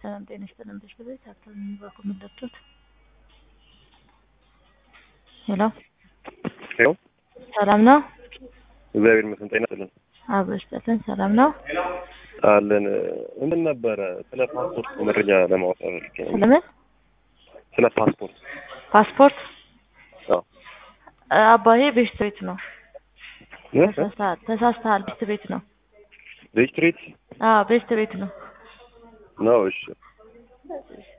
ሰላም ጤና ይስጥልን። በሽበቤት ሀብታም የሚባሉ ምንደርቶት ሄሎ ሄሎ ሰላም ነው? እግዚአብሔር ይመስገን። ጤና ይስጥልን አብሮ ይስጥልን። ሰላም ነው? አለን። ምን ነበረ ስለ ፓስፖርት መረጃ ለማወቅ ፈልጌ ነው። ስለምን ስለ ፓስፖርት ፓስፖርት አዎ። አባዬ ቤስት ቤት ነው። እ? ተሳስተሃል ተሳስተሃል። ቤስት ቤት ነው። ሬጅስትሬት አዎ ቤስት ቤት ነው። ነው። እሺ